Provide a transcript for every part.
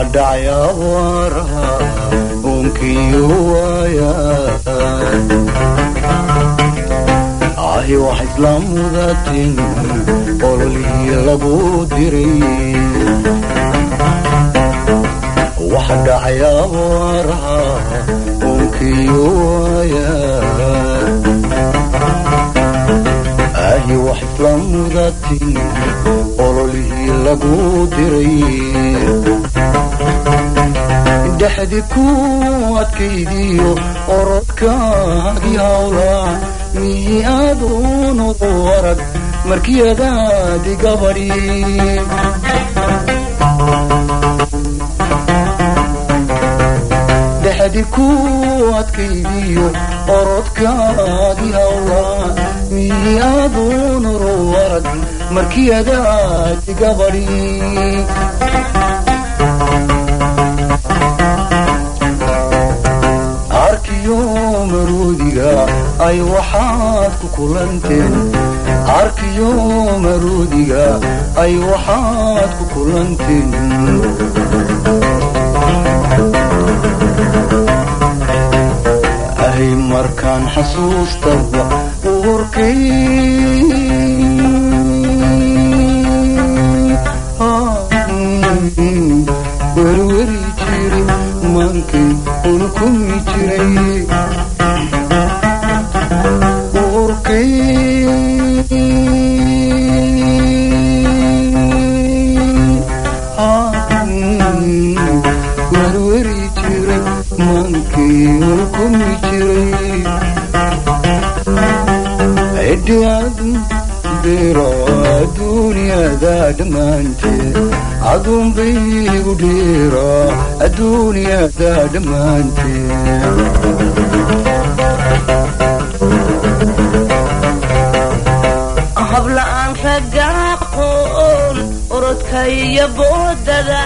dhacay abaaraha uunkiyo waaya ahi wax isla mudatin ololihii lagu diray wax dhacay abaaraha uunkiyo waaya ahi wax isla mudatin ololihii lagu diray dhexdi ku adkaydiyo orodkaagii hawlaa miyi aduunu arag markiyadaadi gabadhi dhexdi ku adkaydiyo orodkaagii hawlaa miyi aduunu arag markiyadaadi gabadhi arkiyo maruudiga ay waxaad ku kulanteen arkiyo maruudiga ay waxaad ku kulanteen ahay markaan xasuustaba uurkay werweri jiri maankay unkumi jiray uurkay werweri jiray maankay unkumi jiray cidhiadu diro adduunyada dhammaanteed aduunbaygu dhiro adduunyada dhammaanteed habla'aan ragga aqoon orodka iyo boodada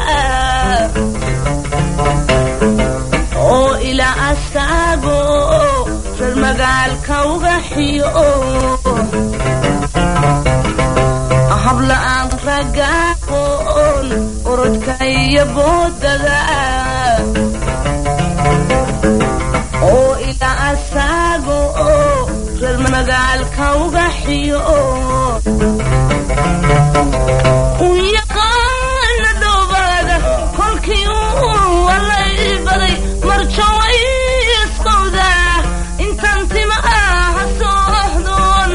oo ilaa astaago reer magaalka uga xiyo habla'aan ragga aqoon orodka iyo boodada oo ilaa astaago reer magaalka uga xiyo u yaqaana dhowbaada kolkii uu walay baday marjaway isqowdaa intaan tima ah soohdoon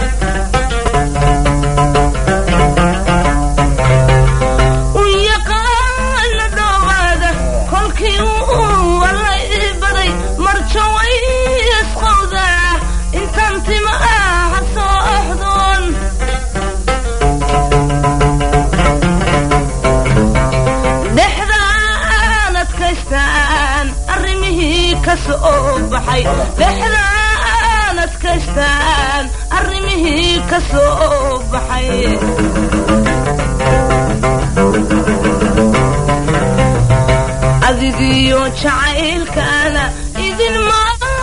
u yaqaana dhowbaada kolkii uu walay baday marjaway isqowdaa intaan tima ah soohdoon dhexdaan adkaystaan arrimihii ka soo baxay dhexdaan adkaystaan arrimihii ka soo baxay adigiyo jacaylkaana idinma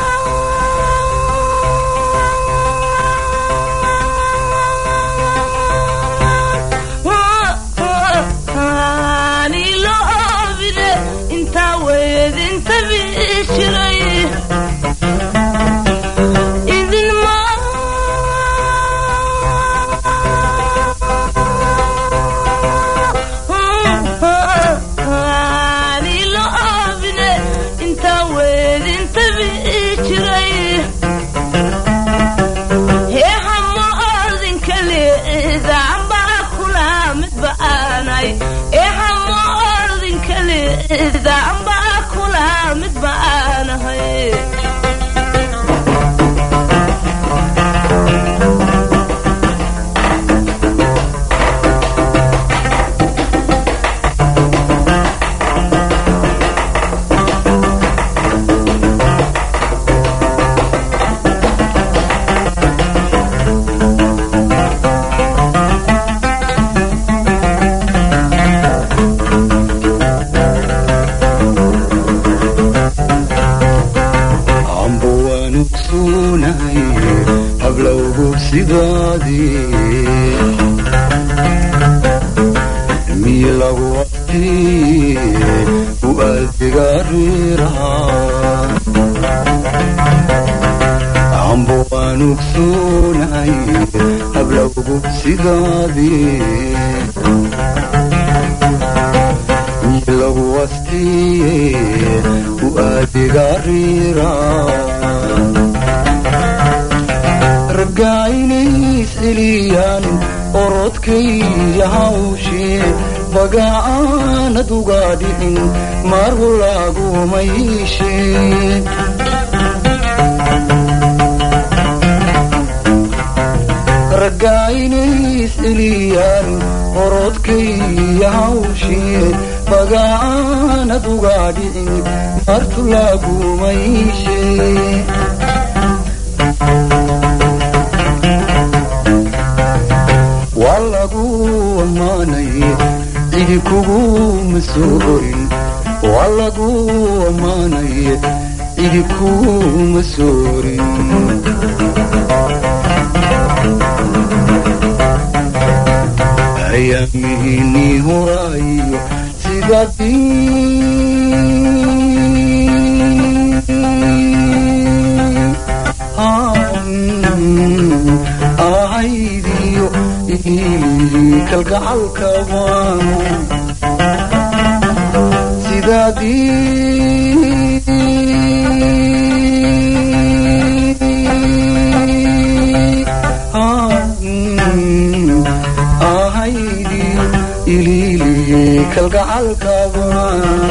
niloobide intaa weedinta bijiray idinma niloobide intaa weedinta bijiray heehamo ordinka leedaanbaa kula midba aanay eehamo ordinka leedaanbaa kula midba aanahay adiga riiraha ambo waan ogsoonahay hablawgu sidaadii lagu wastiye u adiga riira raggaa inays celiyaan orodkaya hawshee bagaaanad uga dhicin margu lagumayiishee raggaa inays celiyaan orodkaya hawshee bagaaanad uga dhicin martu lagumayiishee waa lagu ammaanaye cidi kuguma soo orin waa lagu ammaanaye cidi kuguma soo orin ayaamihiinii horaayo sidadii ahaydiyo ilii kalgacalka waan sidaadii ahaydiyo ilili kalgacalka waan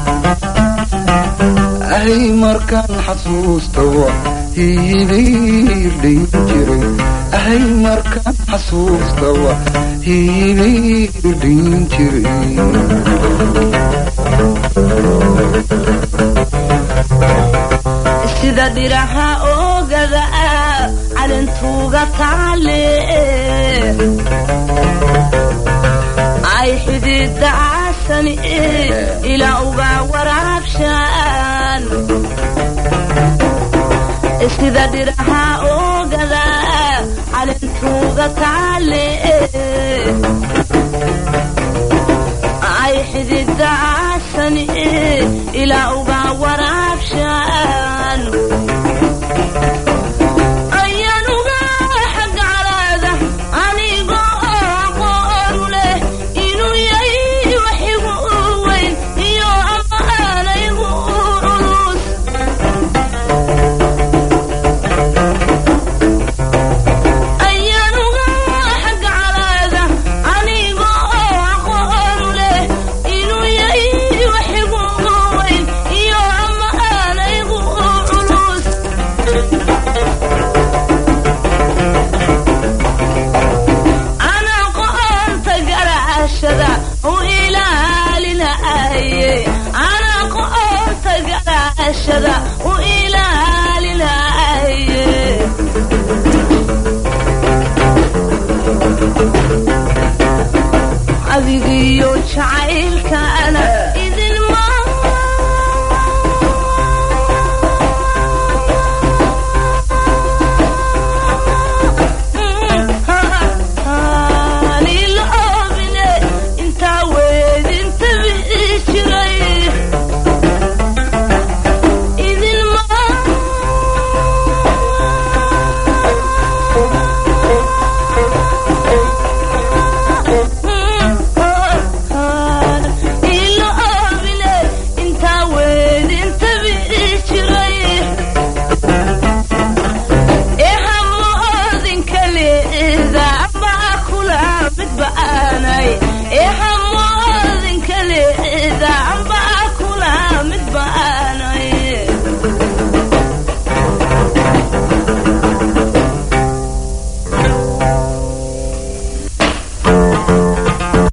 ahay markaan xasuustawa hiibiirdhayn jiray ahay markaan xasuustawa hiibiirdhayn jiray sida dhiraha oogada calintuuga taale ay xidida caasani ilaa uga waraabshaan sida dhiraha oogada calintuuga taale ay xidida caasani ilaa uga waraabshaan ayanuga xagga calaada anigoo aqoonu leh inuu yahay waxigu weyn iyo amaanaygu culus ayanuga xagga calaada anigoo aqoonu leh inuu yahay waxigu weyn iyo amaanaygu culus anaa qo'onta garaashada u ilaalinaye anaa qo'onta garaashada